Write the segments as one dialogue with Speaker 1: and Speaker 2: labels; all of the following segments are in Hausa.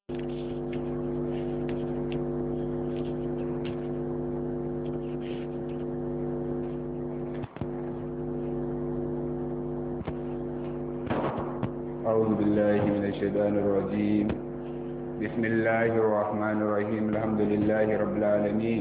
Speaker 1: أعوذ بالله من الشيطان الرجيم بسم الله الرحمن الرحيم الحمد لله رب العالمين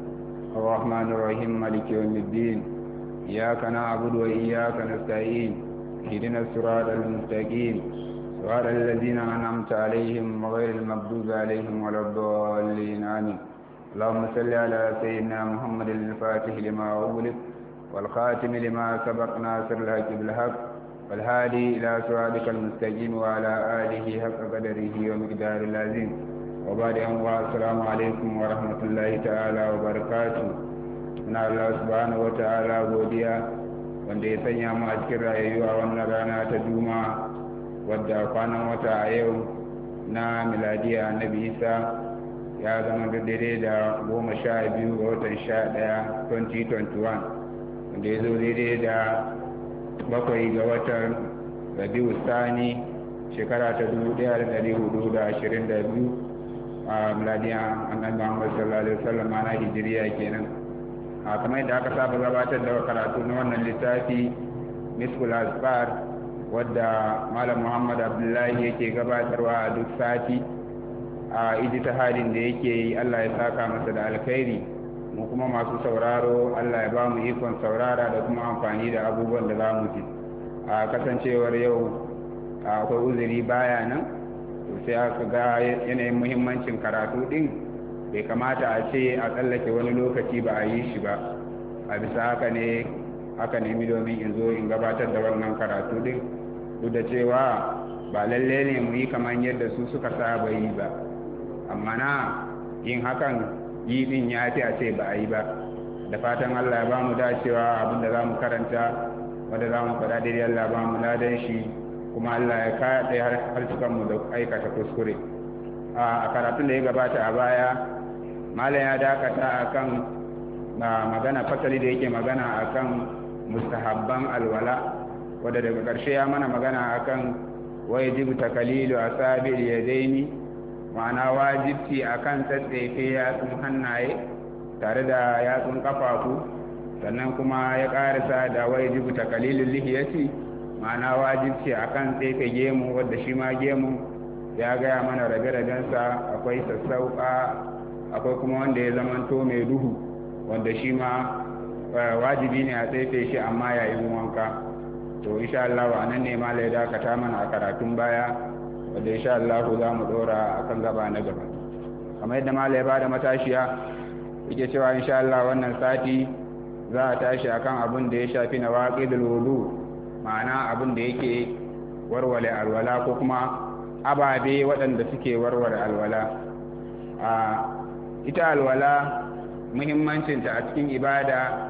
Speaker 1: الرحمن الرحيم مالك يوم الدين إياك نعبد وإياك نستعين اهدنا الصراط المستقيم صراط الذين أنعمت عليهم غير المغضوب عليهم ولا الضالين آمين اللهم صل على سيدنا محمد الفاتح لما أغلق والخاتم لما سبق ناصر الحق بالحق والهادي إلى صراطك المستقيم وعلى آله حق قدره ومقدار العظيم وبعد أن السلام عليكم ورحمة الله تعالى وبركاته من الله سبحانه وتعالى godiya wanda ya sanya mu a cikin rayuwa wannan rana ta juma wadda kwanan wata a yau na miladiya annabi isa ya zama da daidai da goma sha biyu ga watan sha ɗaya 2021 wanda ya zo daidai da bakwai ga watan rabiu sani shekara ta dubu daya da dari hudu da ashirin da biyu a miladiya annabi muhammad sallallahu alaihi wasallam ana hijiriya kenan a kamar yadda aka saba gabatar da karatu na wannan littafi miskul asfar wadda malam muhammad abdullahi yake gabatarwa a duk sati a ijtihadin da yake yi allah ya saka masa da alkhairi mu kuma masu sauraro Allah ya ba mu ikon saurara da kuma amfani da abubuwan da za mu ji a kasancewar yau akwai uzuri baya nan to sai aka ga yanayin muhimmancin karatu din bai kamata a ce a tsallake wani lokaci ba a yi shi ba a bisa haka ne aka nemi domin in zo in gabatar da wannan karatu din duk da cewa ba lalle ne mu yi kamar yadda su suka saba yi ba amma na yin hakan yi din ya fi a ce ba a yi ba da fatan allah ya ba mu dacewa abinda za mu karanta wanda za mu faɗa daidai allah ba mu ladan shi kuma allah ya kaɗe harsukanmu da aikata kuskure a karatun da ya gabata a baya malam ya dakata a kan magana fasali da yake magana a kan mustahabban alwala wadda daga ƙarshe ya mana magana a kan wajibu takalilu a sabi yadaini ma'ana wajibci a kan tsatsefe yatsun hannaye tare da yatsun kafafu sannan kuma ya karisa da wajibu ta kalilin lihiyati ma'ana wajibci a kan tsefe gemu wadda shi ma gemu ya gaya mana rabe-rabensa akwai sassauka akwai kuma wanda ya zamanto mai duhu wanda shi ma wajibi ne a tsefe shi amma yayin wanka to insha Allah wa nan ne ma ya dakata mana a karatun baya wadda insha Allah za mu dora akan gaba na gaba kamar yadda mala ya bada matashiya yake cewa insha Allah wannan sati za a tashi akan abin da ya shafi na waqidul wudu ma'ana abin da yake warware alwala ko kuma ababe waɗanda suke warware alwala a ita alwala muhimmancinta a cikin ibada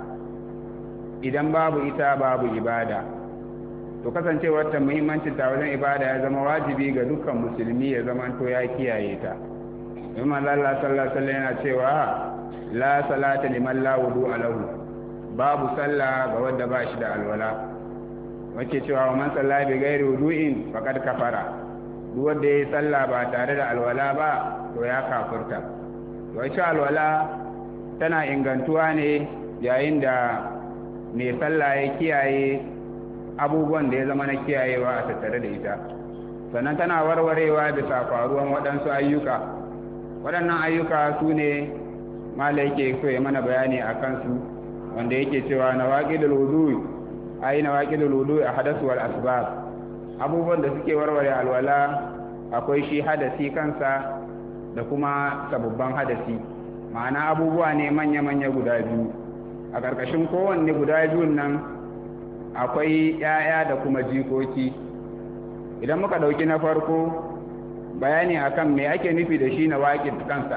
Speaker 1: idan babu ita babu ibada to kasancewar ta muhimmancin ta wajen ibada ya zama wajibi ga dukkan musulmi ya zama to ya kiyaye ta imam Allah sallallahu alaihi yana cewa la salata liman la wudu lahu babu sallah ga wanda ba shi da alwala wace cewa man salla bi ghairi wudu'in faqad kafara duk wanda yayi sallah ba tare da alwala ba to ya kafurta to ita alwala tana ingantuwa ne yayin da mai sallah ya kiyaye abubuwan da ya zama na kiyayewa a tattare da ita sannan tana warwarewa bisa faruwan waɗansu ayyuka waɗannan ayyuka su ne mala yake so ya mana bayani a kansu wanda yake cewa na waƙidul wudu ai na waƙidul wudu a hadasu wal asbab abubuwan da suke warware alwala akwai shi hadasi kansa da kuma sabubban hadasi ma'ana abubuwa ne manya-manya guda biyu a ƙarƙashin kowanne guda biyun nan akwai ‘ya'ya da kuma jikoki idan muka ɗauki na farko bayani akan me ake nufi da shi na waƙid kansa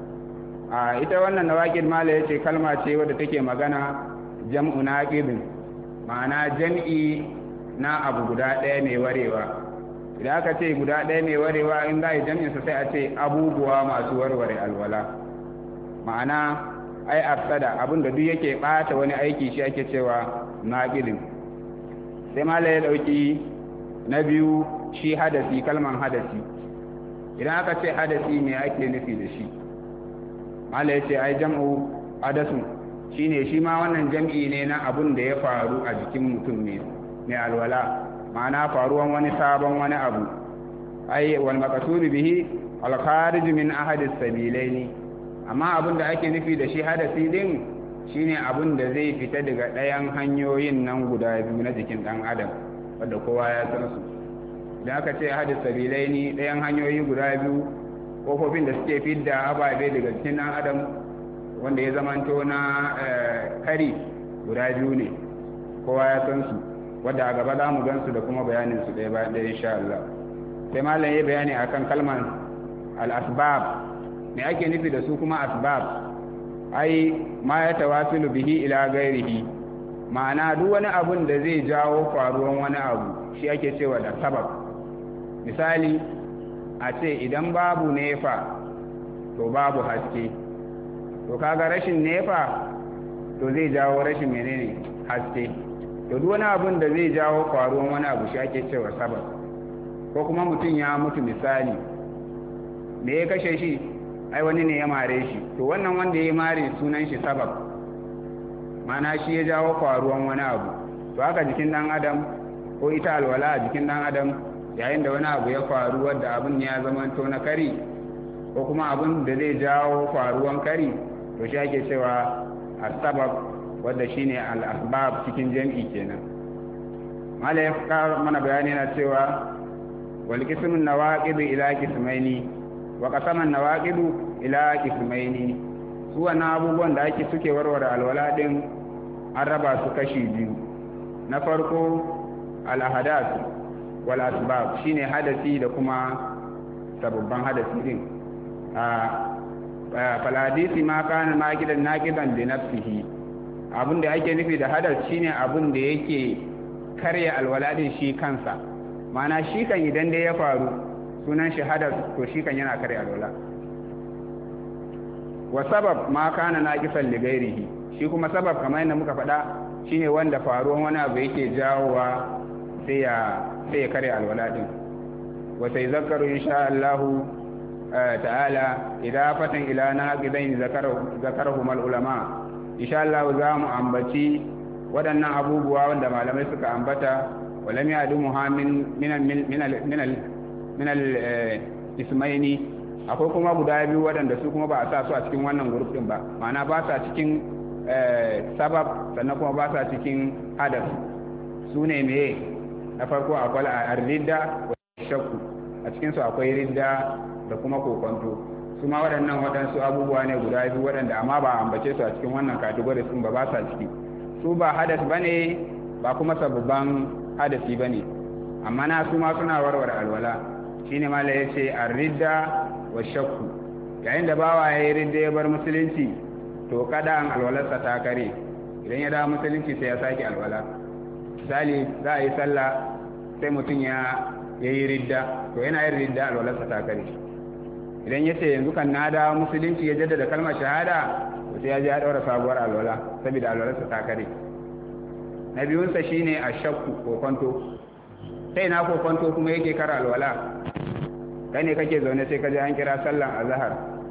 Speaker 1: a ita wannan na waƙid mala ya ce kalma ce wadda take magana jam'u na ma'ana jam'i na abu guda ɗaya mai warewa idan aka ce guda ɗaya mai warewa in za a yi jam'insa sai a ce abubuwa masu warware alwala ma'ana ai afsada abin da duk yake ɓata wani aiki shi ake cewa naƙidin sai mala ya ɗauki na biyu shi hadasi kalman hadasi idan aka ce hadasi me ake nufi da shi mala ya ce ai jam'u hadasun shine shi ma wannan jam'i ne na abun da ya faru a jikin mutum ne mai alwala ma'ana faruwan wani sabon wani abu ai wal maqsud bihi al kharij min ahad as-sabilaini amma abun da ake nufi da shi hadasi din shine abun da zai fita daga ɗayan hanyoyin nan guda biyu na jikin ɗan adam wanda kowa ya san su idan aka ce hadis sabilaini ɗayan hanyoyi guda biyu kofofin da suke fidda ababe daga cikin ɗan adam wanda ya zamanto na kari guda biyu ne kowa ya san su wadda a gaba za mu gan su da kuma bayanin su ɗaya bayan ɗaya insha Allah sai malam ya bayani akan kalmar al-asbab me ake nufi da su kuma asbab ai ma ya tawasilu bihi ila gairihi ma'ana duk wani abun da zai jawo faruwan wani abu shi ake cewa da sabab misali a ce idan babu nefa to babu haske to kaga rashin nefa to zai jawo rashin menene haske to duk wani abun da zai jawo faruwan wani abu shi ake cewa sabab ko kuma mutum ya mutu misali me ya kashe shi ai wani ne ya mare shi to wannan wanda ya mare sunan shi sabab mana shi ya jawo faruwan wani abu to haka jikin dan adam ko ita alwala a jikin dan adam yayin da wani abu ya faru wadda abin ya zama to na kari ko kuma abin da zai jawo faruwan kari to shi ake cewa asbab wadda shine al-asbab cikin jam'i kenan mala ya mana bayani na cewa wal qismun nawaqid ila qismaini wa qasaman nawaqid ila qismaini su wannan abubuwan da ake suke warware alwala din an raba su kashi biyu na farko al-ahadath wal asbab shine hadasi da kuma sababban hadasi din a faladisi ma kana naqidan naqidan li nafsihi abin da ake nufi da hadas shine abin da yake karya alwala din shi kansa mana shi kan idan dai ya faru sunan shi hadas to shi kan yana karya alwala wa sabab ma kana naqisan li ghairihi shi kuma sabab kamar yadda muka faɗa shine wanda faruwan wani abu yake jawowa sai ya sai ya karya alwala din wa sai zakaru insha Allah ta'ala idafatan ila naqidain zakarahu zakarahu al ulama insha Allah za mu ambaci waɗannan abubuwa wanda malamai suka ambata walam yadu muhammin min min min al ismaini akwai kuma guda biyu waɗanda su kuma ba a sa su a cikin wannan group din ba ma'ana ba sa cikin sabab sannan kuma ba sa cikin hadas su ne meye na farko akwai ar-ridda wa shakku a cikin su akwai ridda da kuma kokonto su ma waɗannan waɗansu abubuwa ne guda biyu waɗanda amma ba ambace su a cikin wannan category sun ba ba sa ciki su ba hadas bane ba kuma sababban hadasi bane amma na su ma suna warware alwala shine mala yace ar-ridda wa shakku yayin da bawa yayi ridda ya bar musulunci to kada an alwalarsa ta kare idan ya dawo musulunci sai ya sake alwala misali za a yi sallah sai mutum ya yi ridda to yana yin ridda alwalarsa ta kare idan ya ce yanzu kan na dawo musulunci ya jaddada kalmar shahada to sai ya je ya daura sabuwar alwala saboda alwalarsa ta kare na biyunsa shine a shakku ko kwanto sai na ko kwanto kuma yake kara alwala kai ne kake zaune sai ka je an kira sallan azhar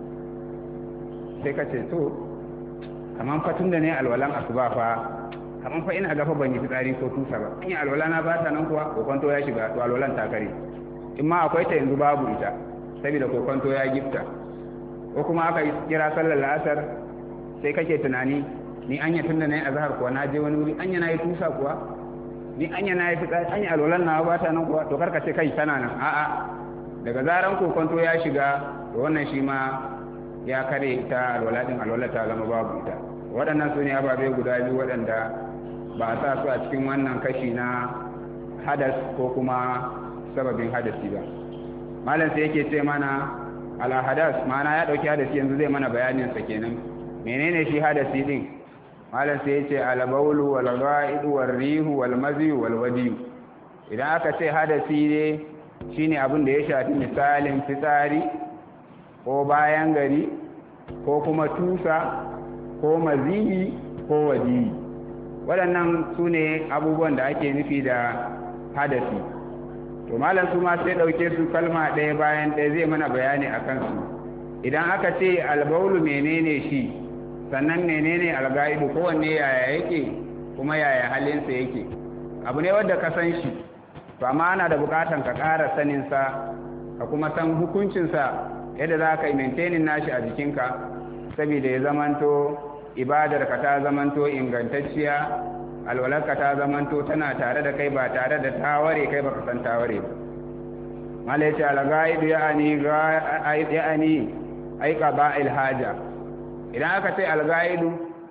Speaker 1: sai ka ce to kaman fatun da ne alwalan asuba fa kaman fa ina gafa ban yi fitsari ko tusa ba in yi alwala na ba ta nan kuwa kokonto ya shiga to alwalan ta kare in ma akwai ta yanzu babu ita saboda kokonto ya gifta ko kuma aka kira sallar la'asar sai kake tunani ni anya tun da na yi azhar kuwa na je wani wuri anya na yi tusa kuwa ni anya na yi fitsari anya alwalan na ba ta nan kuwa to karka ce kai tana nan a'a daga zaran kokonto ya shiga to wannan shi ma ya kare ita alwala din alwala ta zama babu ita waɗannan su ne ababe guda biyu waɗanda ba a sa su a cikin wannan kashi na hadas ko kuma sababin hadasi ba malam sai yake ce mana ala hadas ma'ana ya ɗauki hadasi yanzu zai mana bayanin sa kenan menene shi hadasi din malam sai yace al bawlu wal gha'idu wal rihu wal mazi wal wadi idan aka ce hadasi ne shine abin da ya shafi misalin fitsari ko bayan gari ko kuma tusa ko maziyi ko wadiyi waɗannan su ne abubuwan da ake nufi da hadasi to malam su ma sai ɗauke su kalma ɗaya bayan ɗaya zai mana bayani a kansu idan aka ce albaulu menene shi sannan menene alga'idu kowanne yaya yake kuma yaya halinsa yake abu ne wadda ka san shi to amma ana da bukatan ka ƙara saninsa ka kuma san hukuncinsa yadda za ka yi maintainin nashi a jikinka saboda ya zamanto ibadarka ta zamanto ingantacciya alwalarka ta zamanto tana tare da kai ba tare da taware kai baka san taware ba mala yace al-gaidu ya'ani ya'ani ai qaba'il haja idan aka ce al-gaidu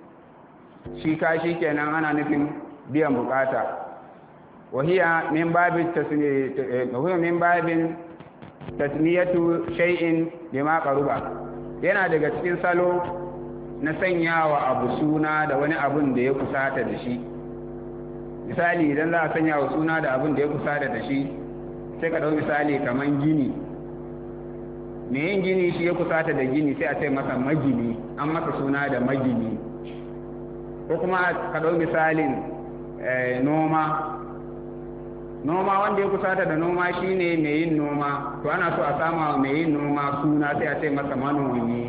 Speaker 1: shi ka shi kenan ana nufin biyan bukata wahiya min babin tasmiyatu min babin tasmiyatu shay'in bima qaruba yana daga cikin salo na sanyawa abu suna da wani abun da ya kusata da shi misali idan za a sanya wa suna da abun da ya kusata da shi sai ka ɗau misali kamar gini me yin gini shi ya kusata da gini sai a ce masa magini an masa suna da magini ko kuma ka ɗau misalin noma noma wanda ya kusata da noma shine mai yin noma to ana so a sama wa mai yin noma suna sai a ce masa manomi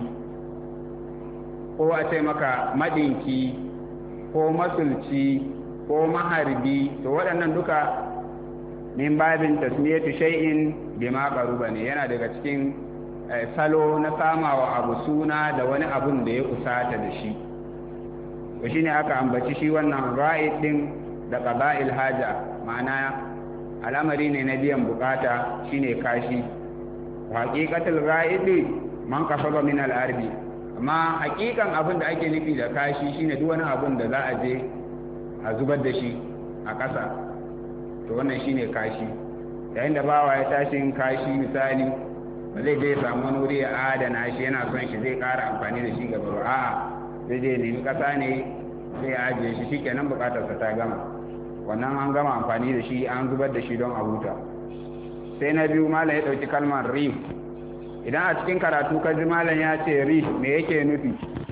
Speaker 1: ko a ce maka madinki ko masulci ko maharbi to waɗannan duka min babin tasmiyatu shay'in bima qaruba ne yana daga cikin salo na samawa abu suna da wani abun da ya kusata da shi to shine aka ambaci shi wannan ra'id din da qaba'il haja ma'ana al'amari ne na biyan bukata shine kashi haqiqatul ra'idi man kasaba min al-ardi amma hakikan abin da ake nufi da kashi shine duk wani abin da za a je a zubar da shi a ƙasa to wannan shine kashi yayin da bawa ya tashi yin kashi misali ba zai je samu wani wuri ya adana shi yana son shi zai ƙara amfani da shi gaba a'a zai je nemi ƙasa ne sai ya ajiye shi shikenan buƙatarsa ta gama wannan an gama amfani da shi an zubar da shi don a huta sai na biyu malam ya ɗauki kalmar rif idan a cikin karatu ka ji malam ya ce rif me yake nufi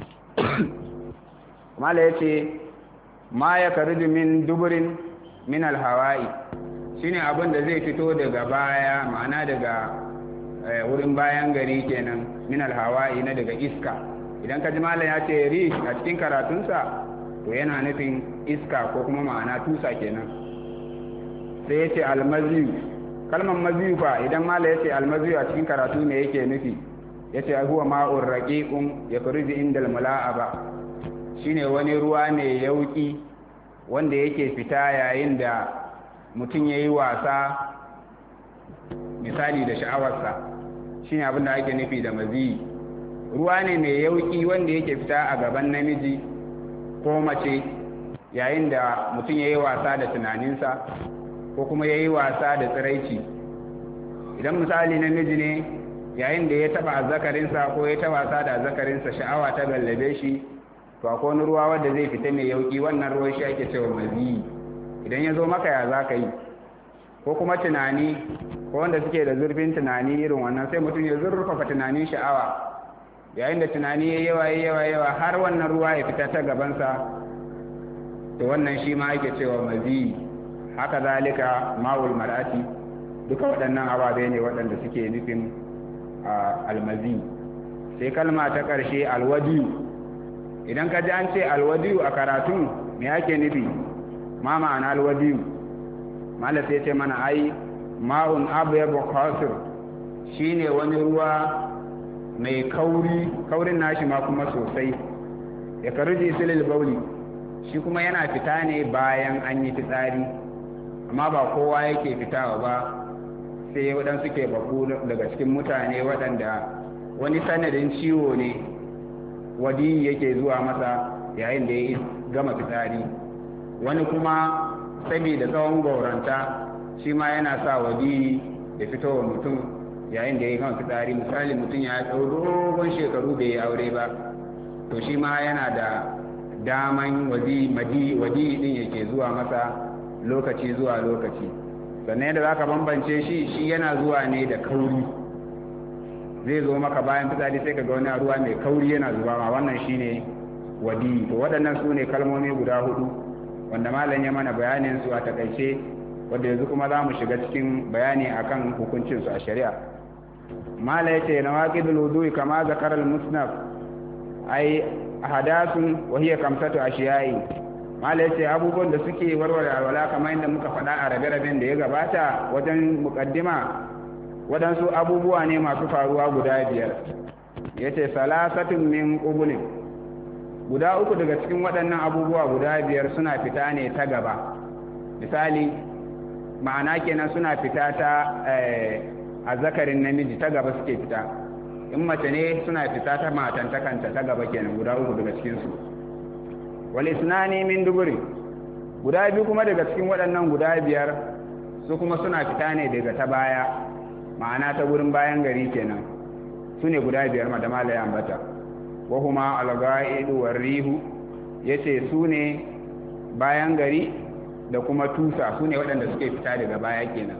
Speaker 1: malam ya ce ma ya kariji min duburin min alhawa'i shine abin da zai fito daga baya ma'ana daga wurin bayan gari kenan min alhawa'i na daga iska idan ka ji malam ya ce rif a cikin karatunsa to yana nufin iska ko kuma ma'ana tusa kenan sai ya ce almaziyu kalmar maziyu fa idan mala ya ce almaziyu a cikin karatu ne yake nufi ya ce huwa ma'ur raqiqun ya kurji inda almula'aba shine wani ruwa ne yauki wanda yake fita yayin da mutum yayi wasa misali da sha'awarsa shine abin da ake nufi da maziyi ruwa ne mai yauki wanda yake fita a gaban namiji ko mace yayin da mutum ya yi wasa da tunaninsa ko kuma ya yi wasa da tsiraici idan misali namiji ne yayin da ya taba azzakarinsa ko ya taba wasa da azzakarinsa sha'awa ta gallabe shi to akwai wani ruwa wanda zai fita mai yauki wannan ruwan shi ake cewa maziyi idan ya zo maka ya za ka yi ko kuma tunani ko wanda suke da zurfin tunani irin wannan sai mutum ya zurfafa tunanin sha'awa yayin da tunani ya yawa ya yawa yawa har wannan ruwa ya fita ta gabansa to wannan shi ma ake cewa mazi haka zalika ma'ul mar'ati duka waɗannan ababe ne waɗanda suke nufin almazi sai kalma ta ƙarshe alwadiyu idan ka ji an ce alwadiyu a karatun me ake nufi ma ma'ana alwadiyu mala sai ce mana ai ma'un abu ya bukhasir shine wani ruwa mai kauri kaurin nashi ma kuma sosai ya karuji silil bauli shi kuma yana fita ne bayan an yi fitsari amma ba kowa yake fitawa ba sai waɗansu ke babu daga cikin mutane waɗanda wani sanadin ciwo ne wadi yake zuwa masa yayin da ya gama fitsari wani kuma saboda tsawon gauranta shi ma yana sa wadi ya fito wa mutum yayin da ya gama fitsari misali mutum ya ɗau dogon shekaru bai yi aure ba to shi ma yana da daman wadi madi wadi din yake zuwa masa lokaci zuwa lokaci sannan yadda zaka bambance shi shi yana zuwa ne da kauri zai zo maka bayan fitsari sai ka ga wani ruwa mai kauri yana zuba ma wannan shine wadi to waɗannan su ne kalmomi guda hudu wanda malam ya mana bayanin su a takaice wanda yanzu kuma za mu shiga cikin bayani akan hukuncinsu a shari'a mala ya ce na waƙidul wudu'i kama zakarar musnaf ai hadasun wahiyar kamsatu a shiyayi mala ya ce abubuwan da suke warware alwala kamar yadda muka faɗa a rabe-raben da ya gabata wajen muƙaddima waɗansu abubuwa ne masu faruwa guda biyar ya ce salasatun min ƙubulin guda uku daga cikin waɗannan abubuwa guda biyar suna fita ne ta gaba misali ma'ana kenan suna fita ta a zakarin namiji ta gaba suke fita in mace ne suna fita ta matantakanta ta gaba kenan guda uku daga cikinsu wal isnani min duburi guda biyu kuma daga cikin waɗannan guda biyar su kuma suna fita ne daga ta baya ma'ana ta gurin bayan gari kenan su ne guda biyar ma da malaya ambata wahuma alga'idu warrihu yace su ne bayan gari da kuma tusa su ne waɗanda suke fita daga baya kenan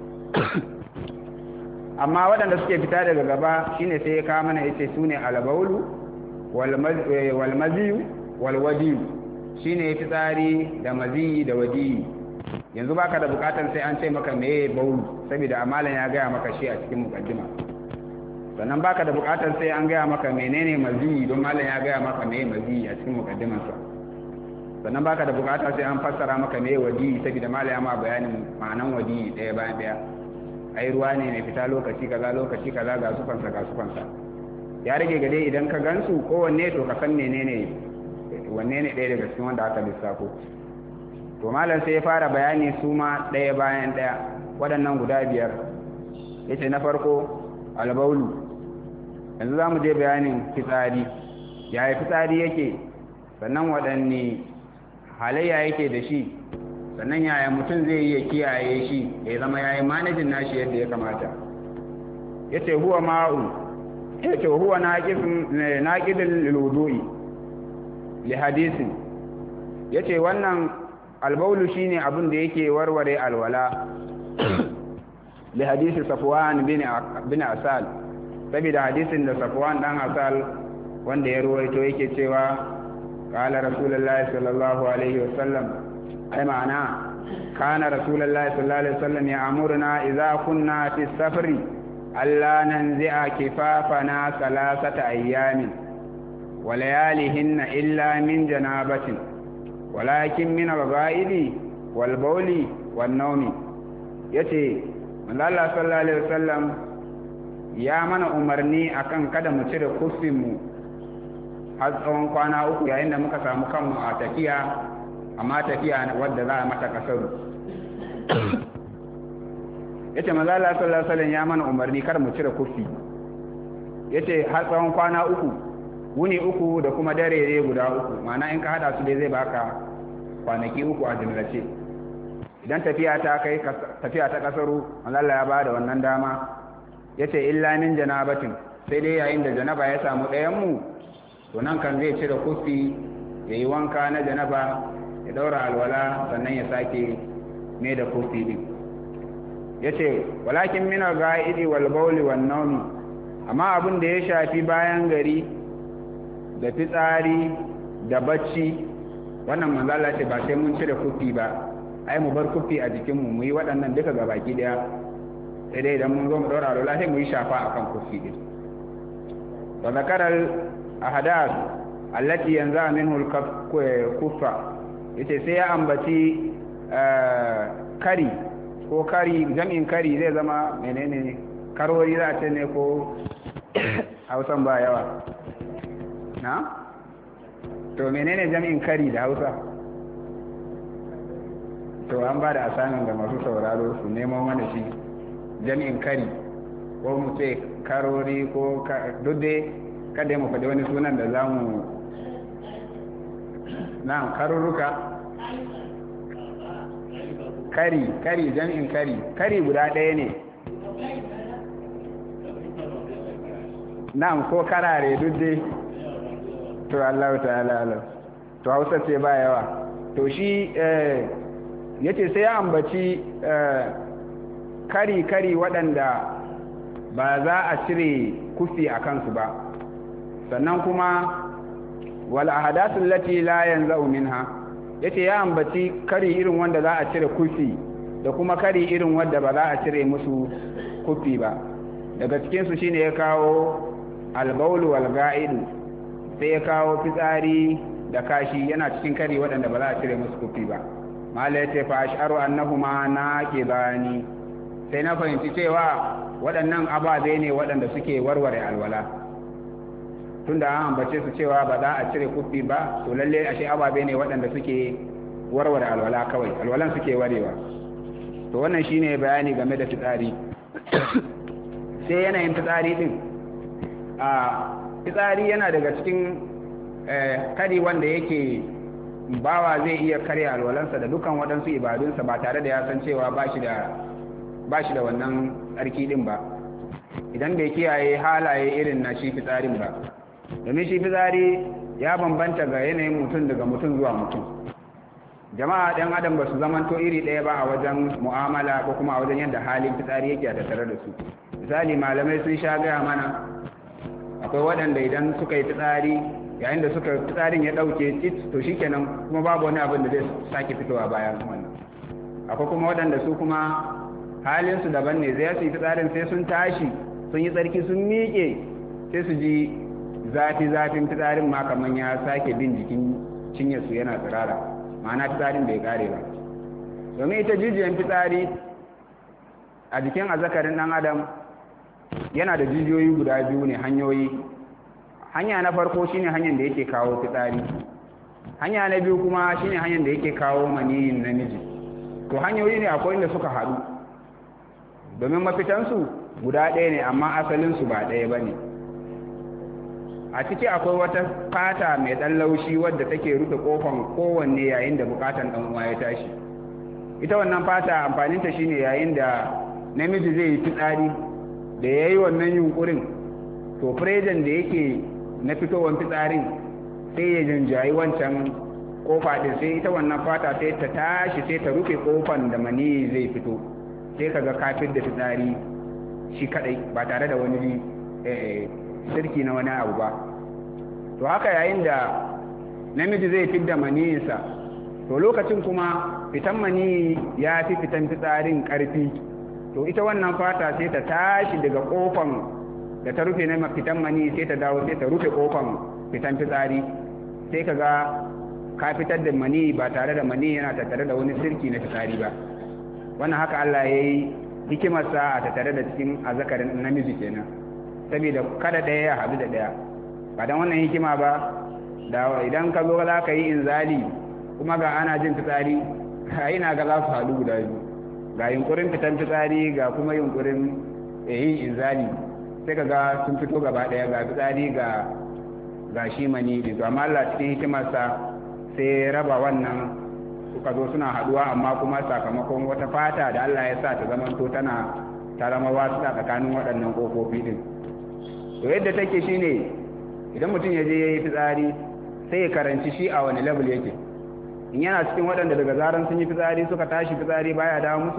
Speaker 1: amma waɗanda suke fita daga gaba shine sai ya kawo mana yace su ne albaulu walmaziyu walwadiyu shine fitsari da maziyi da wadiyi yanzu baka da bukatar sai an ce maka meye baulu saboda amalan ya gaya maka shi a cikin mukaddima sannan baka da bukatar sai an gaya maka menene maziyi don malam ya gaya maka meye maziyi a cikin mukaddimansa sannan baka da bukatar sai an fassara maka meye wadiyi saboda malam ya ma bayanin ma'anan wadiyi ɗaya bayan ɗaya ai ruwa ne mai fita lokaci kaza lokaci kaza ga sufansa ga sufansa ya rage gade idan ka gansu kowanne to ka san menene wanne ne ɗaya daga cikin wanda aka lissafo to malam sai ya fara bayani su ma ɗaya bayan ɗaya waɗannan guda biyar ya ce na farko albaulu yanzu za mu je bayanin fitsari yaya fitsari yake sannan waɗanne halayya yake da shi sannan yaya mutum zai iya kiyaye shi ya zama ya yi manajin nashi yadda ya kamata ya ce huwa ma'u ya ce huwa naƙidin ludu'i li hadisin ya ce wannan albaulu shine abin da yake warware alwala li hadisi safwan bin asal saboda hadisin da safwan dan asal wanda ya ruwaito yake cewa qala rasulullahi sallallahu alaihi wasallam ai ma'ana kana rasulullahi sallallahu alaihi wasallam ya amurna idza kunna fi safari alla nanzi'a kifafana salasata ayyamin wa layalihinna illa min janabatin walakin min al-ghaidi wal bawli wan nawmi yace Allah sallallahu alaihi wasallam ya mana umarni akan kada mu cire kufin mu har tsawon kwana uku yayin da muka samu kanmu a tafiya amma tafiya wadda za a mata kasaru yace manzo Allah sallallahu alaihi wasallam ya mana umarni kar mu cire kufi yace har tsawon kwana uku wuni uku da kuma dare guda uku ma'ana in ka hada su dai zai baka kwanaki uku a jimlace idan tafiya ta kai tafiya ta kasaru Allah ya bada wannan dama yace illa min janabatin sai dai yayin da janaba ya samu ɗayan mu to nan kan zai cire kufi yayi wanka na janaba ya daura alwala sannan ya sake me da kufi din yace walakin min al-ga'idi wal bawli wan nawmi amma abin da ya shafi bayan gari da fitsari da bacci wannan manzala ce ba sai mun cire kufi ba ai mu bar kufi a jikinmu mu yi waɗannan duka ga baki ɗaya sai dai idan mun zo mu ɗaura alwala sai mu yi shafa akan kufi din wa zakaral ahadas allati yanzu minhu al-kuffa yace sai ya ambaci kari ko kari jami'in kari zai zama menene karori za a ce ne ko hausan ba yawa na to menene jami'in kari da hausa to an ba da asanin da masu sauraro su neman mana shi jami'in kari ko mu ce karori ko duk dai kada mu faɗi wani sunan da za mu na karurruka kari kari jami'in kari kari guda ɗaya ne na'am ko karare duk dai to Allah ta'ala alam to Hausa ce ba yawa to shi yace sai ya ambaci kari kari waɗanda ba za a cire kufi a kansu ba sannan kuma wal ahadathul lati la yanzu minha yace ya ambaci kari irin wanda za a cire kufi da kuma kari irin wadda ba za a cire musu kufi ba daga cikinsu shine ya kawo albaulu wal ga'idu sai ya kawo fitsari da kashi yana cikin kari waɗanda ba za a cire musu kufi ba mala ya ce fa ash'aru annahuma naqibani sai na fahimci cewa waɗannan ababe ne waɗanda suke warware alwala tunda an ambace su cewa ba za a cire kufi ba to lalle ashe ababe ne waɗanda suke warware alwala kawai alwalan suke warewa to wannan shine bayani game da fitsari sai yanayin fitsari din a fitsari yana daga cikin kari wanda yake bawa zai iya karya alwalansa da dukan waɗansu ibadunsa ba tare da ya san cewa ba shi da wannan tsarki din ba idan bai kiyaye halaye irin na shi fitsarin ba domin shi fitsari ya bambanta ga yanayin mutum daga mutum zuwa mutum jama'a ɗan adam ba su zamanto iri ɗaya ba a wajen mu'amala ko kuma a wajen yadda halin fitsari yake a tattare da su misali malamai sun sha gaya mana akwai waɗanda idan suka yi fitsari yayin da suka fitsarin ya ɗauke tit to shikenan kuma babu wani abin da zai sake fitowa bayan wannan akwai kuma waɗanda su kuma halinsu daban ne zai su yi fitsarin sai sun tashi sun yi tsarki sun miƙe sai su ji zafi zafin fitsarin ma kamar ya sake bin jikin cinyarsu yana tsirara ma'ana fitsarin bai kare ba domin ita jijiyan fitsari a jikin azakarin ɗan adam yana da jijiyoyi guda biyu ne hanyoyi hanya na farko shine hanyar da yake kawo fitsari hanya na biyu kuma shine hanyar da yake kawo maniyin namiji to hanyoyi ne akwai inda suka haɗu domin mafitansu guda ɗaya ne amma asalinsu ba ɗaya ba ne a ciki akwai wata fata mai ɗan laushi wadda take rufe ƙofan kowanne yayin da buƙatan ɗan uwa ya tashi ita wannan fata amfaninta shine yayin da namiji zai yi fitsari da ya yi wannan yunkurin to firejan da yake na fitowar fitsarin sai ya jinjayi wancan kofa din sai ita wannan fata sai ta tashi sai ta rufe kofan da mani zai fito sai kaga kafin da fitsari shi kadai ba tare da wani sirki na wani abu ba to haka yayin da namiji zai fidda maniyinsa to lokacin kuma fitan mani ya fi fitan fitsarin karfi to ita wannan fata sai ta tashi daga kofan da ta rufe na fitan mani sai ta dawo sai ta rufe kofan fitan fitsari sai ka ga ka fitar da mani ba tare da mani yana tattare da wani sirki na fitsari ba wannan haka Allah ya yi hikimarsa a tattare da cikin azakarin namiji kenan saboda kada ɗaya ya haɗu da ɗaya ba don wannan hikima ba da idan ka zo za ka yi inzali kuma ga ana jin fitsari a na ga za su haɗu guda biyu ga yunkurin fitan fitsari ga kuma yunkurin yin inzali sai ka ga sun fito gaba ɗaya ga fitsari ga ga shi mani to amma Allah cikin hikimarsa sai raba wannan suka zo suna haduwa amma kuma sakamakon wata fata da Allah ya sa ta zamanto tana ta zama wasu a tsakanin waɗannan ƙofofi din to yadda take shine idan mutum ya je ya yi fitsari sai ya karanci shi a wani level yake in yana cikin waɗanda daga zaran sun yi fitsari suka tashi fitsari baya dawo musu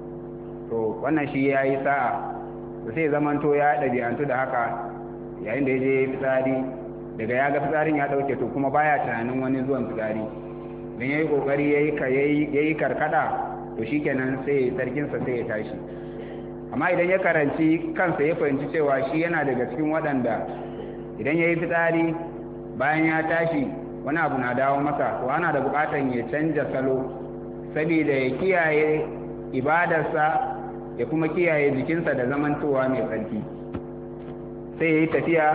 Speaker 1: to wannan shi ya yi sa'a to sai zamanto ya ɗabi'antu da haka yayin da ya je ya yi fitsari daga ya ga fitsarin ya ɗauke to kuma baya tunanin wani zuwan fitsari don ya yi ƙoƙari ya yi karkada to shi kenan sai sarkinsa sai ya tashi amma idan ya karanci kansa ya fahimci cewa shi yana daga cikin waɗanda idan ya yi fitsari bayan ya tashi wani abu na dawo masa to ana da buƙatan ya canja salo saboda ya kiyaye ibadarsa ya kuma kiyaye jikinsa da zamantowa mai tsarki sai ya yi tafiya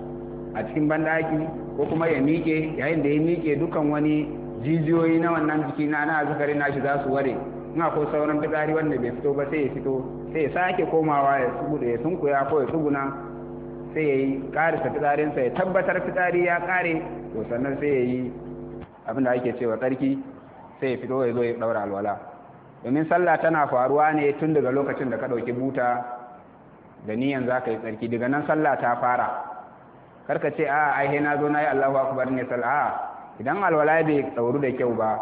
Speaker 1: a cikin banɗaki ko kuma ya miƙe yayin da ya miƙe dukan wani jijiyoyi na wannan jiki na na zakari nashi za su ware in akwai sauran fitsari wanda bai fito ba sai ya fito sai ya sake komawa ya tsuguda ya sunkuya ko ya tsuguna sai ya yi ƙarisa fitsarinsa ya tabbatar fitsari ya ƙare to sannan sai ya yi abin da ake cewa tsarki sai ya fito ya zo ya ɗaura alwala domin sallah tana faruwa ne tun daga lokacin da ka ɗauki buta da niyan za ka yi tsarki daga nan sallah ta fara karka ce a ai na zo na yi allahu akbar ne sallah idan alwala bai ɗauru da kyau ba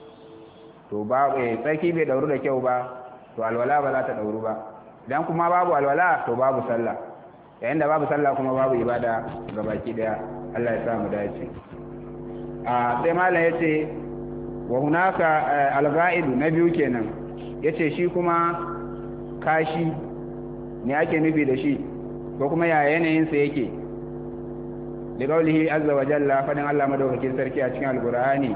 Speaker 1: to ba tsarki bai ɗauru da kyau ba to alwala ba za ta ɗauru ba idan kuma babu alwala to babu sallah yayin da babu sallah kuma babu ibada ga baki daya Allah ya sa mu dace a sai malam yace wa hunaka al-ghaid na biyu kenan yace shi kuma kashi ne ake nufi da shi ko kuma ya yanayin sa yake da kaulihi azza wa jalla fadin Allah madaukakin sarki a cikin alqur'ani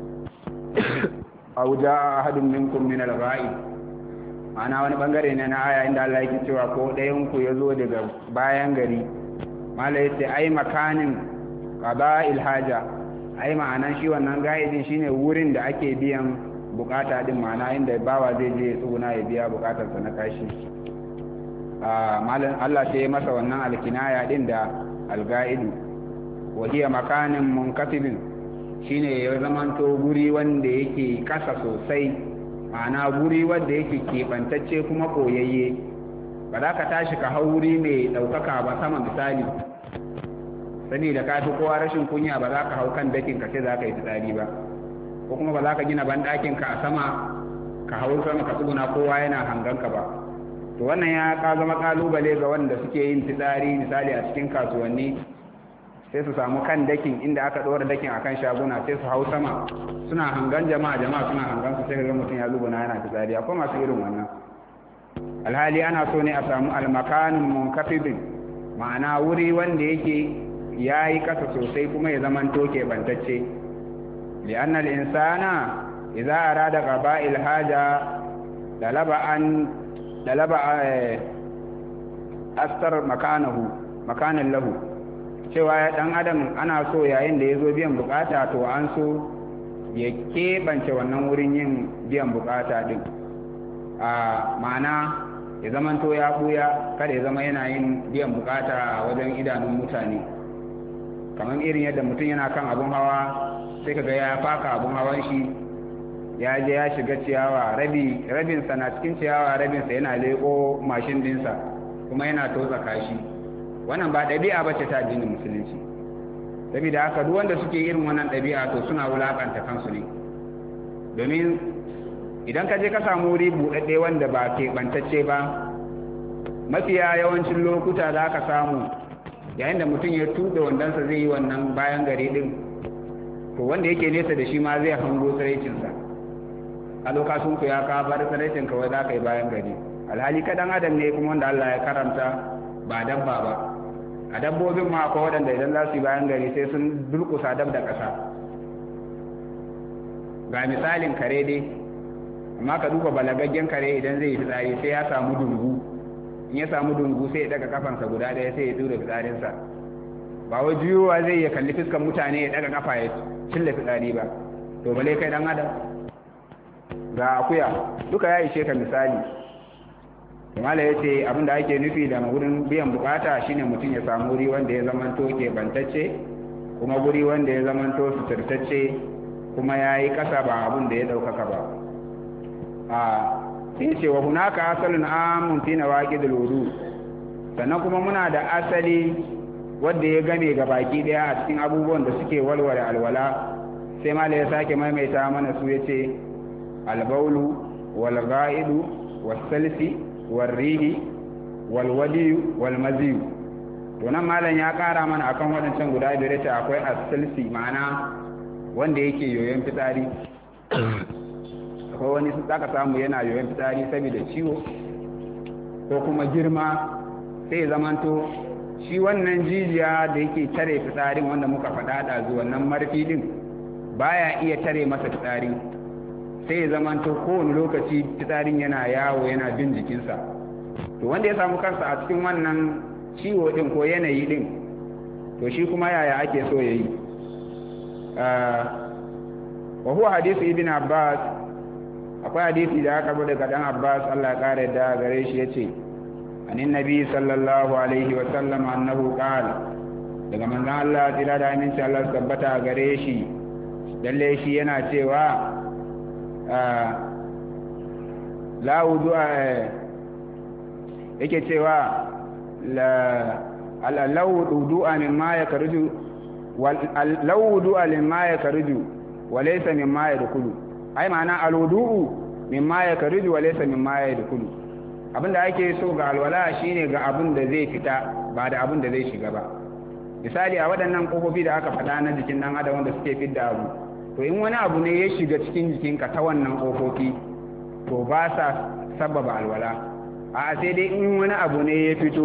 Speaker 1: aw jaa ahadun minkum min al-ghaib ma'ana wani bangare ne na aya inda Allah yake cewa ko ɗayan ku yazo daga bayan gari mala yace ai makanin qada'il haja ai ma'anan shi wannan ga'idin shine wurin da ake biyan bukata din ma'ana inda bawa zai je tsuguna ya biya bukatarsa na kashi a malan Allah sai masa wannan alkinaya din da alga'idu wa hiya makanin munkatibin shine ya zamanto guri wanda yake kasa sosai ma'ana guri wanda yake keɓantacce kuma koyayye ba za ka tashi ka hau wuri mai ɗaukaka ba sama misali saboda ka fi kowa rashin kunya ba za ka hau kan dakin ka ce za ka yi fitsari ba ko kuma ba za ka gina banɗakin ka a sama ka hau sama ka tsuguna kowa yana hangan ka ba to wannan ya ka zama kalubale ga wanda suke yin fitsari misali a cikin kasuwanni sai su samu kan dakin inda aka ɗora dakin akan shaguna sai su hau sama suna hangan jama'a jama'a suna hangan su sai ga mutum ya zubuna yana fitsari akwai masu irin wannan alhali ana so ne a samu almakanin munkafidin ma'ana wuri wanda yake ya yi kasa sosai kuma ya zaman toke bantacce li'an al'insana idza arada qaba'il haja dalaba an dalaba astar makanahu makanan lahu cewa dan adam ana so yayin da ya zo biyan bukata to an so ya keɓance wannan wurin yin biyan bukata din a ma'ana ya zaman to ya ɓuya kada ya zama yana yin biyan bukata a wajen idanun mutane kamar irin yadda mutum yana kan abun hawa sai kaga ya faka abun hawan shi ya je ya shiga ciyawa rabi rabinsa na cikin ciyawa rabinsa yana leƙo mashin dinsa kuma yana totsa kashi wannan ba ɗabi'a ba ce ta addinin musulunci saboda haka duk wanda suke irin wannan ɗabi'a to suna wulakanta kansu ne domin idan ka je ka samu wuri buɗaɗɗe wanda ba keɓantacce ba mafiya yawancin lokuta za ka samu yayin da mutum ya tuɗe wandonsa zai yi wannan bayan gari ɗin to wanda yake nesa da shi ma zai hango tsiraicinsa a lokacin ku ya ka bar tsiraicin kawai za ka yi bayan gari alhali kaɗan adam ne kuma wanda Allah ya karanta ba dabba ba a dabbobin ma akwai waɗanda idan za su yi bayan gari sai sun durƙusa dab da ƙasa ga misalin kare dai amma ka duba balagaggen kare idan zai yi fitsari sai ya samu dungu in ya samu dungu sai ya daga kafansa guda ɗaya sai ya tura fitsarinsa ba wai juyowa zai ya kalli fiskan mutane ya daga kafa ya cilla fitsari ba to bale kai dan adam ga akuya duka ya ishe ka misali mala ya ce abin da ake nufi da wurin biyan bukata shine mutum ya samu wuri wanda ya zamanto ke bantacce kuma wuri wanda ya zamanto suturtacce kuma ya yi kasa ba abin da ya ɗaukaka ba a sai ce wa hunaka asalin amun fi na waƙi da lodu sannan kuma muna da asali wadda ya game ga baki ɗaya a cikin abubuwan da suke walware alwala sai mala ya sake maimaita mana su ya ce albaulu wal ga'idu wasalsi warrihi walwadiyu walmaziyu to nan malam ya kara mana akan waɗancan guda biyar ce akwai asalsi ma'ana wanda yake yoyon fitsari akwai wani zaka samu yana yoyon fitsari saboda ciwo ko kuma girma sai zamanto shi wannan jijiya da yake tare fitsarin wanda muka faɗa da wannan marfi din baya iya tare masa fitsari sai ya zamanto kowane lokaci fitsarin yana yawo yana bin jikinsa to wanda ya samu kansa a cikin wannan ciwo din ko yanayi din to shi kuma yaya ake so ya yi wa huwa hadisi ibn abbas akwai hadisi da aka bude daga dan abbas Allah ya kare da gare shi yace anin nabi sallallahu alaihi wa sallam annahu qala daga manzon Allah tira da aminci Allah tabbata gare shi lalle shi yana cewa la wudu'a yake cewa law wudu'a mimma yakruju law wudu'a mimma yakruju wa laysa mimma yadkhulu ai ma'ana alwudu'u mimma yakruju wa laysa mimma yadkhulu abinda ake so ga alwala shine ga abin da zai fita ba da abin da zai shiga ba misali a waɗannan kofofi da aka faɗa na jikin ɗan adam wanda suke fidda abu to in wani abu ne ya shiga cikin jikinka ta wannan kofofi to ba sa sababa alwala a sai dai in wani abu ne ya fito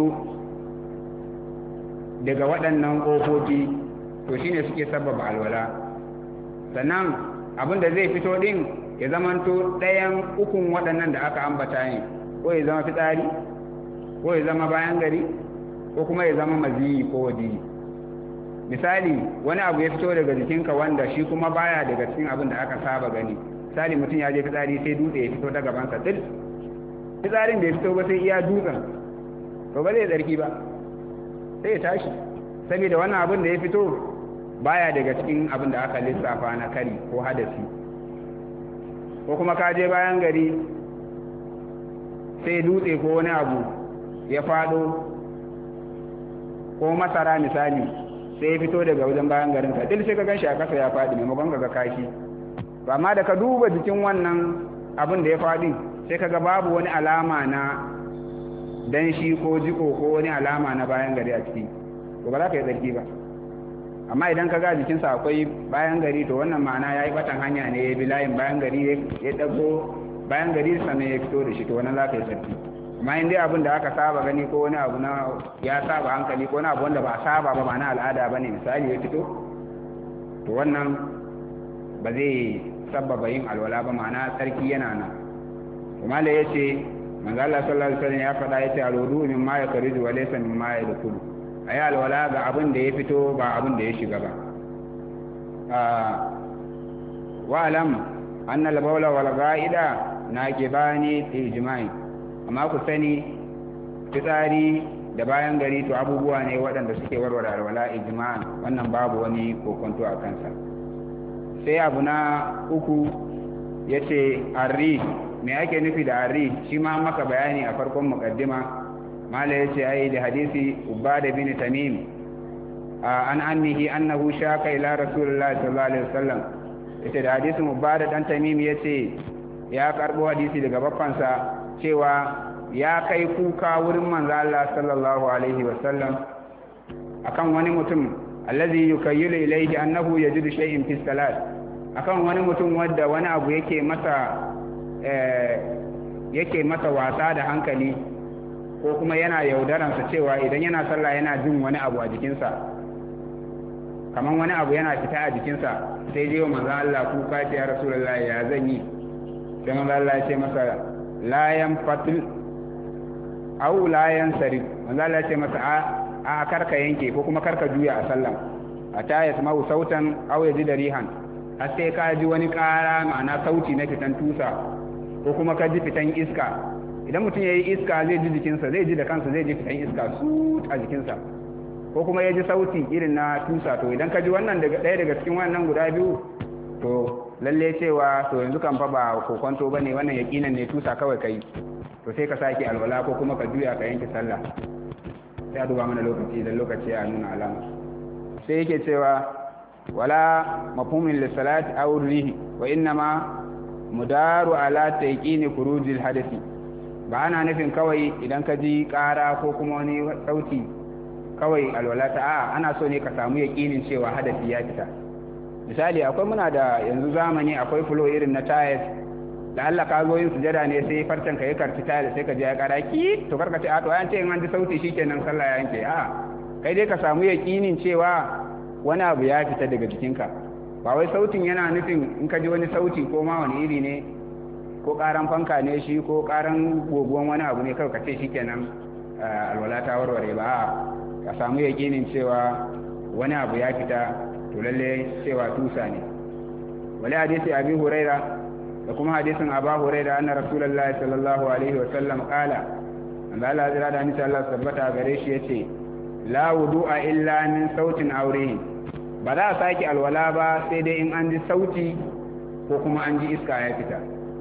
Speaker 1: daga waɗannan ƙofofi to shine suke sababa alwala sannan abin da zai fito ɗin ya zamanto ɗayan ukun waɗannan da aka ambata ne ko ya zama fitsari ko ya zama bayan gari ko kuma ya zama maziyi ko wadiyi misali wani abu ya fito daga jikinka wanda shi kuma baya daga cikin abin da aka saba gani misali mutum ya je fitsari sai dutse ya fito ta gabansa dil fitsarin da ya fito ba sai iya dutsen to ba zai tsarki ba sai ya tashi saboda wannan abin da ya fito baya daga cikin abin da aka lissafa na kari ko hadasi ko kuma ka je bayan gari sai dutse ko wani abu ya fado ko masara misali sai ya fito daga wajen bayan garin ka dil sai ka gan shi a kasa ya faɗi maimakon ka ga kashi to amma da ka duba jikin wannan abin da ya faɗi sai ka ga babu wani alama na danshi ko jiko ko wani alama na bayan gari a ciki to ba za ka yi tsarki ba amma idan ka ga jikinsa akwai bayan gari to wannan ma'ana ya yi batan hanya ne ya bi layin bayan gari ya ɗago bayan gari sannan ya fito da shi to wannan za ka yi tsarki amma in dai abin da aka saba gani ko wani abu na ya saba hankali ko wani abu wanda ba a saba ba ma'ana al'ada ba ne misali ya fito to wannan ba zai sababa yin alwala ba ma'ana tsarki yana nan kuma da ya ce manzo Allah sallallahu alaihi wasallam ya faɗa yace alwudu min ma yakridu wa laysa min ma yadkhulu ayi alwala ga abin da ya fito ba abin da ya shiga ba wa alam anna al-bawla wal ghaida naqibani fi ijma'i amma ku sani fitsari da bayan gari to abubuwa ne waɗanda suke warware alwala ijma'an wannan babu wani kokonto a kansa sai abu na uku yace arri me ake nufi da arri shi ma maka bayani a farkon muqaddima mala yace ai da hadisi ubada bin tamim an annihi annahu shaka ila rasulullahi sallallahu alaihi wasallam yace da hadisin ubada dan tamim yace ya karbo hadisi daga baffansa cewa ya kai kuka wurin manzo Allah sallallahu alaihi wasallam akan wani mutum allazi yukayyilu ilayhi annahu yajidu shay'in fi salat akan wani mutum wanda wani abu yake masa yake masa wasa da hankali ko kuma yana yaudaransa cewa idan yana sallah yana jin wani abu a jikinsa kamar wani abu yana fita a jikinsa sai dai wa manzo Allah kuka ce ya rasulullahi ya zan yi sai manzo Allah ya ce masa layan fatil au layan sarif manzo Allah ya ce masa a a karka yanke ko kuma karka juya a sallah ata yasma'u sautan aw yaji rihan har sai ka ji wani ƙara ma'ana sauti na fitan tusa ko kuma ka ji fitan iska idan mutum ya yi iska zai ji jikinsa zai ji da kansa zai ji fitan iska su a jikinsa ko kuma ya ji sauti irin na tusa to idan ka ji wannan daga ɗaya daga cikin wannan guda biyu to lalle cewa to yanzu kan fa ba kokonto bane wannan yakinan ne tusa kawai kai to sai ka sake alwala ko kuma ka juya ka yanke sallah sai a duba mana lokaci idan lokaci ya nuna alama sai yake cewa wala mafhumin lissalati aw rihi wa innama mudaru ala tayqini khurujil hadathi ba ana nufin kawai idan ka ji ƙara ko kuma wani sauti kawai alwala ta a ana so ne ka samu yaƙinin cewa hadasi ya fita misali akwai muna da yanzu zamani akwai fulo irin na tayes da Allah ka zo yin sujada ne sai farcen ka yi karci tayes sai ka je ya ƙara ki to karka ce a to an ce in an ji sauti shikenan sallah ya yanke a kai dai ka samu yaƙinin cewa wani abu ya fita daga jikinka ba wai sautin yana nufin in ka ji wani sauti ko ma wani iri ne ko karan fanka ne shi ko karan goguwan wani abu ne kawai ka ce shi kenan alwala ta warware ba ka samu yaƙinin cewa wani abu ya fita to lalle cewa tusa ne wali hadisi abi huraira da kuma hadisin aba huraira anna rasulullahi sallallahu alaihi wa sallam qala an da Allah zira da hadisi Allah tabbata gare shi yace la wudu'a illa min sautin aurihin ba za a sake alwala ba sai dai in an ji sauti ko kuma an ji iska ya fita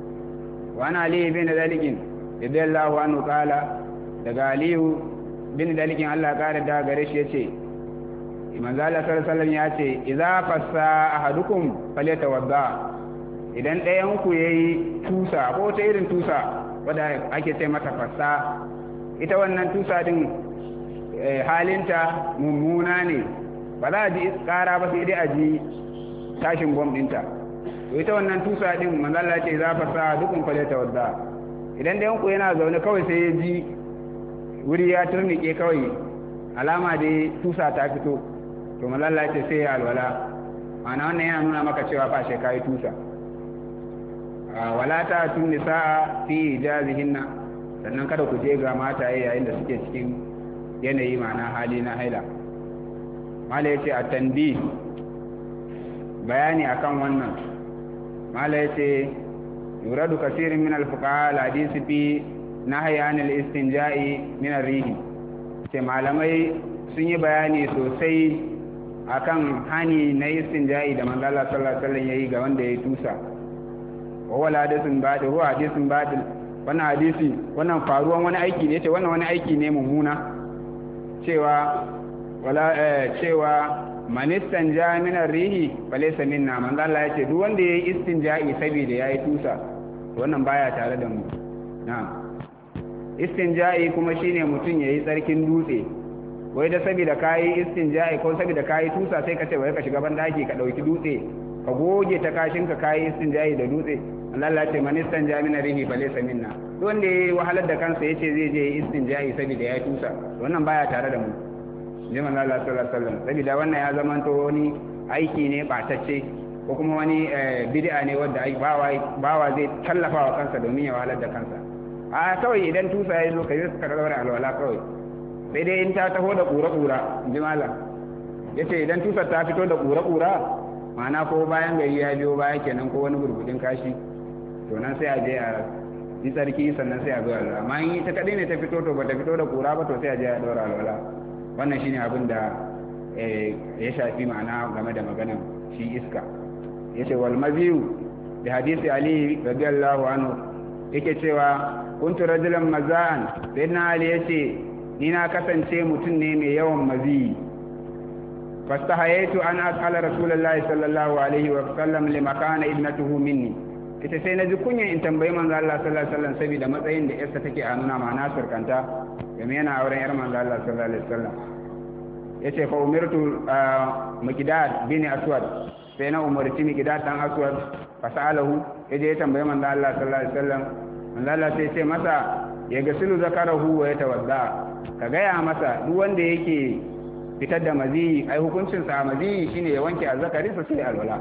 Speaker 1: wani aliyu bin dalikin idallahu anhu kala daga aliyu bin dalikin allah kara da gare shi ya ce manzala sallallahu ya ce idza fassa ahadukum falyatawadda idan ɗayan ku yayi tusa ko ta irin tusa wadda ake ce mata fassa ita wannan tusa din halinta mummuna ne ba za a ji kara ba sai dai a ji tashin bom ɗinta to ita wannan tusa din manzo Allah ce za fa sa dukun fale ta wadda idan da yanku yana zaune kawai sai ya ji wuri ya turnike kawai alama da tusa ta fito to manzo Allah ce sai ya alwala ma'ana wannan yana nuna maka cewa fa shi kai tusa wala ta tun nisaa fi ijazihinna sannan kada ku je ga mata yayin da suke cikin yanayi ma'ana hali na haila mala yace a tanbi bayani akan wannan mala yace yuradu kasirin min al-fuqaha al-hadisi fi nahyi an al-istinja'i min ar-rihi ce malamai sun yi bayani sosai akan hani na istinja'i da manzo Allah sallallahu alaihi wasallam yayi ga wanda ya tusa wa wala hadisin badil huwa hadisin badil wannan hadisi wannan faruwan wani aiki ne ce wannan wani aiki ne mummuna cewa wala cewa man istanja min rihi falaysa minna man Allah yace duk wanda yayi istinja'i saboda yayi tusa wannan baya tare da mu na'am istinja'i kuma shine mutum yayi tsarkin dutse wai da saboda kayi istinja'i ko saboda kayi tusa sai ka ce wai ka shiga ban daki ka dauki dutse ka goge ta kashin ka kayi istinja'i da dutse Allah ce man istanja min rihi falaysa minna duk wanda yayi wahalar da kansa yace zai je istinja'i saboda ya tusa wannan baya tare da mu ji manzo Allah sallallahu alaihi wasallam saboda wannan ya zama to wani aiki ne batacce ko kuma wani bid'a ne wanda bawa bawa zai tallafa wa kansa domin ya wahalar da kansa a kawai idan tusa ya zo ka yi ka daura alwala kawai sai dai in ta taho da kura-kura ji malam yace idan tusar ta fito da kura-kura ma'ana ko bayan gari ya biyo baya kenan ko wani gurgudin kashi to nan sai a je a yi tsarki sannan sai a zo alwala amma in ta kadai ne ta fito to bata fito da kura ba to sai a je a daura alwala wannan shine abin da ya shafi ma'ana game da maganan shi iska yace wal maziyu da hadisi ali radiyallahu anhu yake cewa kuntu rajulan mazan sayyidina ali yace ni na kasance mutum ne mai yawan maziyi fastahayaitu an as'ala rasulullahi sallallahu alaihi wa sallam lima kana ibnatuhu minni ita sai naji kunyan in tambayi manzo Allah sallallahu alaihi wasallam saboda matsayin da yarsa take a nuna ma na surkanta game yana auren yar manzo Allah sallallahu alaihi wasallam yace fa umirtu miqdad bin aswad sai na umarci miqdad dan aswad fa sa'alahu yaje ya tambayi manzo Allah sallallahu alaihi wasallam manzo Allah sai ce masa ya gasilu zakarahu wa yatawadda ka gaya masa duk wanda yake fitar da maziyi ai hukuncin sa maziyi shine ya wanke azzakari sa sai alwala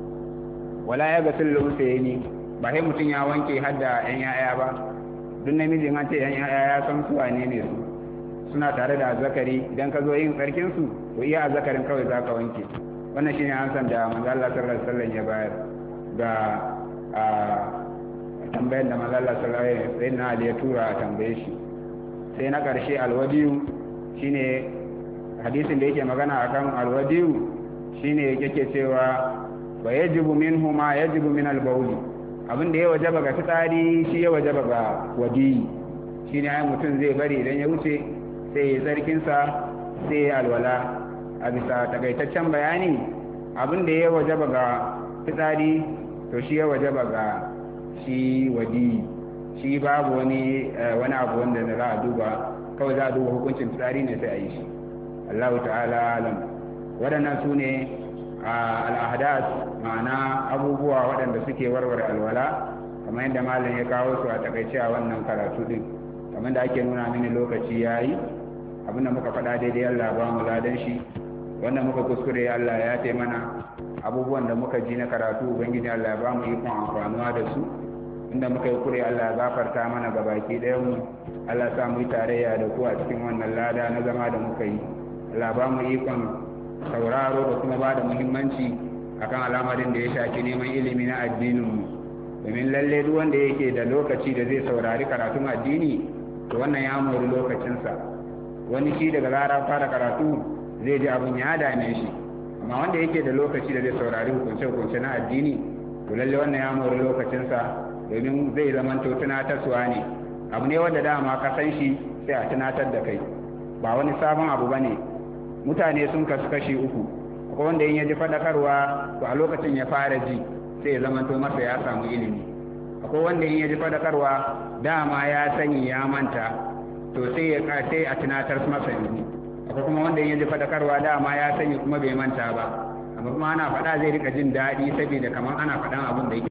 Speaker 1: wala ya ga sullu ni ba sai mutun ya wanke har da yan yaya ba duk namijin an ce yan yaya ya san su wane ne su suna tare da azzakari idan ka zo yin tsarkin su to iya azzakarin kawai zaka wanke wannan shine an san da manzo Allah sallallahu alaihi wasallam ya bayar ga a tambayar da manzo Allah sallallahu alaihi wasallam ya tura a tambaye shi sai na karshe alwadiyu shine hadisin da yake magana akan alwadiyu shine yake cewa wa yajibu minhu ma yajibu min albawli abin da ya wajaba ga fitsari shi ya wajaba ga wadi shine ai mutum zai bari idan ya wuce sai ya tsarkin sa sai ya alwala a bisa takaitaccen bayani abin da ya wajaba ga fitsari to shi ya wajaba ga shi wadi shi babu wani wani abu wanda za a duba kawai za a duba hukuncin fitsari ne sai a yi shi Allah ta'ala alam waɗannan su ne al'adas ma'ana abubuwa waɗanda suke warware alwala kamar yadda malam ya kawo su a takaice a wannan karatu din kamar da ake nuna mini lokaci ya yi abinda muka faɗa daidai Allah ba mu ladan shi wanda muka kuskure Allah ya ce mana abubuwan da muka ji na karatu ubangiji Allah ba mu ikon amfanuwa da su inda muka yi kure Allah ya gafarta mana ga baki ɗayan mu Allah sa mu yi tarayya da ku a cikin wannan lada na zama da muka yi Allah ba mu ikon sauraro da kuma ba da muhimmanci akan al'amarin da ya shafi neman ilimi na addininmu domin lalle duk wanda yake da lokaci da zai saurari karatun addini to wannan ya mori lokacinsa wani shi daga rara fara karatu zai ji abin ya dame shi amma wanda yake da lokaci da zai saurari hukunce-hukunce na addini to lalle wannan ya mori lokacinsa domin zai zama to tunatarwa ne abu ne wanda dama ka san shi sai a tunatar da kai ba wani sabon abu ba ne mutane sun kasu kashi uku akwai wanda in ya ji faɗakarwa to a lokacin ya fara ji sai ya zama to masa ya samu ilimi akwai wanda in ya ji faɗakarwa dama ya sani ya manta to sai ya sai a tunatar masa yanzu akwai kuma wanda in ya ji faɗakarwa dama ya sani kuma bai manta ba amma kuma ana faɗa zai rika jin daɗi saboda kamar ana faɗan abin da yake